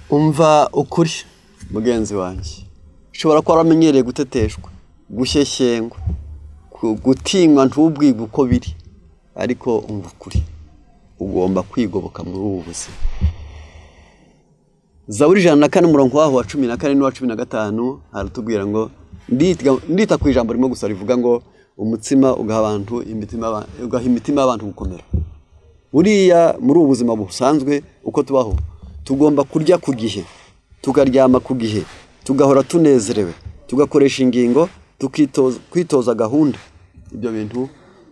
umva ukuri mugenzi wanjye ushobora kuba waramenyereye guteteshwa gushyeshyengwa gutinywa ntubwige uko biri ariko umva ukuri ugomba kwigoboka muri ubu buzima zaburi ijana na kane umurongo waho wa cumi na kane n'uwa cumi na gatanu haratubwira ngo ndita ku ijambo rimwe gusa rivuga ngo umutsima ugaha abantu ugaha imitima y'abantu gukomera buriya muri ubu buzima busanzwe uko tubaho tugomba kurya ku gihe tukaryama ku gihe tugahora tunezerewe tugakoresha ingingo kwitoza gahunda ibyo bintu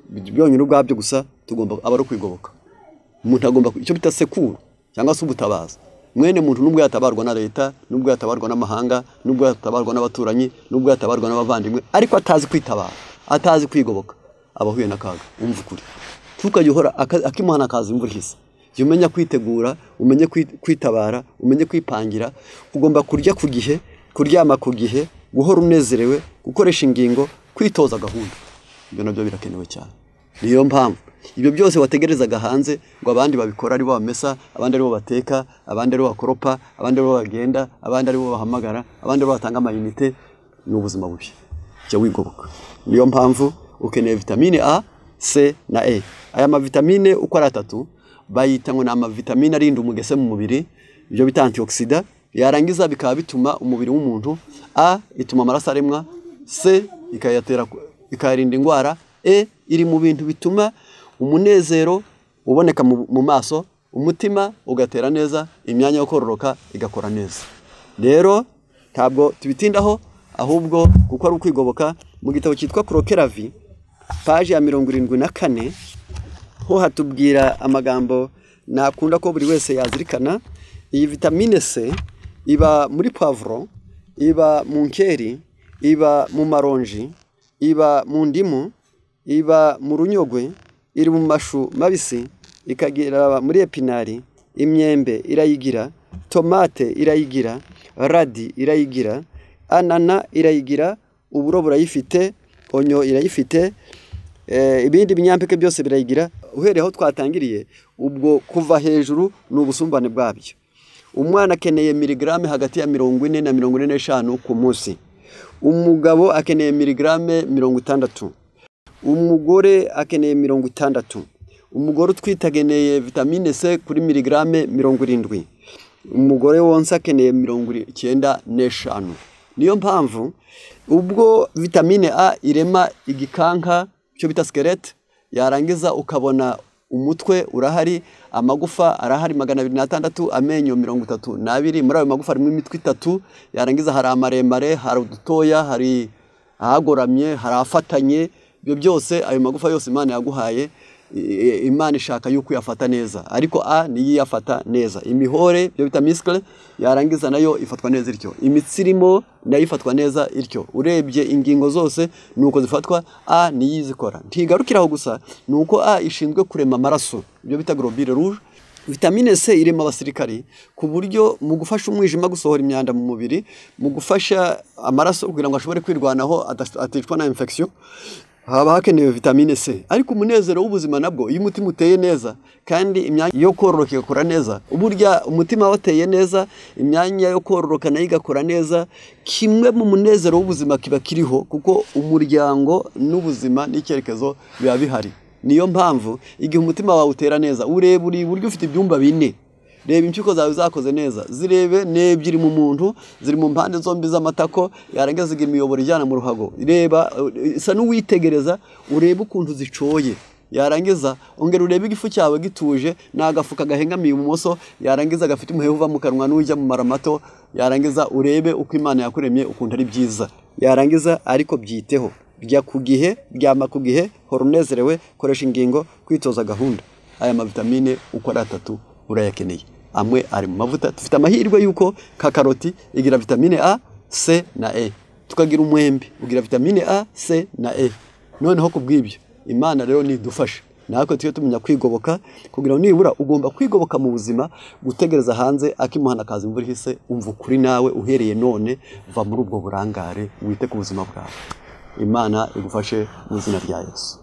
byonyine ubwabyo gusa tugomba aba ari ukwigoboka umuntu agomba icyo bita sekuru cyangwa se ubutabaza mwene muntu nubwo yatabarwa na leta nubwo yatabarwa n'amahanga nubwo yatabarwa n'abaturanyi nubwo yatabarwa n'abavandimwe ariko atazi kwitabara atazi kwigoboka aba ahuye n'akaga umva ukuri tukajya uhora akimuhana akaza imvura ihise jya umenya kwitegura umenye kwitabara umenye kwipangira ugomba kurya ku gihe kuryama ku gihe guhora unezerewe gukoresha ingingo kwitoza gahunda ibyo nabyo birakenewe cyane niyo mpamvu ibyo byose wategerezaga hanze ngo abandi babikora aribo bamesa abandi aribo bateka abandi aribo bakoropa abandi aribo bagenda abandi aribo bahamagara abandi aribo batanga amayinite ni ubuzima bubi jya wigoboka niyo mpamvu ukeneye vitamine a c na e aya mavitamine uko ari atatu bayita ngo ni amavitamine arinda umugese mu mubiri ibyo bita antioxida yarangiza bikaba bituma umubiri w'umuntu a ituma amaraso aremwa c ikayatera ikayarinda indwara e iri mu bintu bituma umunezero uboneka mu maso umutima ugatera neza imyanya yo kororoka igakora neza rero ntabwo tubitindaho ahubwo kuko ari ukwigoboka mu gitabo cyitwa korokeravi paji ya mirongo irindwi na kane ho hatubwira amagambo nakunda ko buri wese yazirikana iyi vitamine c iba muri pavuro iba mu nkeri iba mu maronji iba mu ndimu iba mu runyogwe iri mu mashu mabisi ikagera muri epinari imyembe irayigira tomate irayigira radi irayigira anana irayigira uburo burayifite onyo irayifite ibindi binyampeke byose birayigira uhereye aho twatangiriye ubwo kuva hejuru ni ubusumbane bwabyo umwana akeneye mirigarame hagati ya mirongo ine na mirongo ine n'eshanu ku munsi umugabo akeneye mirigarame mirongo itandatu umugore akeneye mirongo itandatu umugore utwite akeneye vitamine c kuri mirigarame mirongo irindwi umugore wonsa akeneye mirongo icyenda n'eshanu niyo mpamvu ubwo vitamine a irema igikanka cyo bita sikerete yarangiza ukabona umutwe urahari amagufa arahari magana abiri n'atandatu amenyo mirongo itatu n'abiri muri ayo magufa harimo imitwe itatu yarangiza hari amaremare hari udutoya hari ahagoramye hari afatanye ibyo byose ayo magufa yose imana yaguhaye imana ishaka yuko uyafata neza ariko a niyo iyafata neza imihore byo bita misikire yarangiza nayo ifatwa neza ityo imitsi irimo nayo ifatwa neza ityo urebye ingingo zose ni uko zifatwa a niyo izikora ntigarukira aho gusa ni uko a ishinzwe kurema amaraso ibyo bita gorobire ruje vitamine c irema abasirikari ku buryo mu gufasha umwijima gusohora imyanda mu mubiri mu gufasha amaraso kugira ngo ashobore kwirwanaho aticwa na infection haba hakenewe vitamine c ariko umunezero w'ubuzima nabwo iyo umutima uteye neza kandi imyanya yo kororoka igakora neza burya umutima wateye neza imyanya yo kororoka nayo igakora neza kimwe mu munezero w'ubuzima kiba kiriho kuko umuryango n'ubuzima n'icyerekezo biba bihari niyo mpamvu igihe umutima wawe utera neza ureba uri iburyo ufite ibyumba bine reba impyiko zawe zakoze neza zirebe n'ebyiri mu muntu ziri mu mpande zombi z'amatako yarangiza imiyoboro ijyana mu ruhago reba isa n'uwitegereza urebe ukuntu zicoye yarangiza ongera urebe igifu cyawe gituje ni agafuka gahengamiye ibumoso yarangiza gafite umuheha uva mu kanwa n'ujya mu mara mato yarangiza urebe uko imana yakuremye ukuntu ari byiza yarangiza ariko byiteho rya ku gihe ryama ku gihe hora unezerewe koresha ingingo kwitoza gahunda aya mavitamine uko ari atatu urayakeneye amwe ari mu mavuta dufite amahirwe y'uko ka karoti igira vitamine a c na e tukagira umwembe ugira vitamine a c na e noneho ku bw'ibyo imana rero nidufasha natwe tujye tumenya kwigoboka kugira ngo nibura ugomba kwigoboka mu buzima gutegereza hanze akimuhana akaza imvura ihise umva ukuri nawe uhereye none va muri ubwo burangare wite ku buzima bwawe imana igufashe mu izina rya yesu